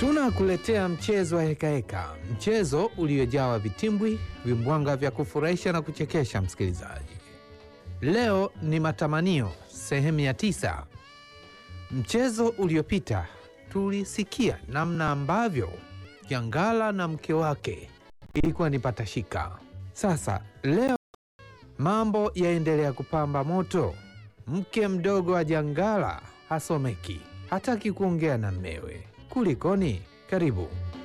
Tunakuletea mchezo wa hekaheka, mchezo uliojawa vitimbwi, vimbwanga vya kufurahisha na kuchekesha. Msikilizaji, leo ni matamanio sehemu ya tisa. Mchezo uliopita tulisikia namna ambavyo Jangala na mke wake ilikuwa ni patashika. Sasa leo mambo yaendelea kupamba moto. Mke mdogo wa Jangala hasomeki, hataki kuongea na mmewe. Kulikoni? Karibu.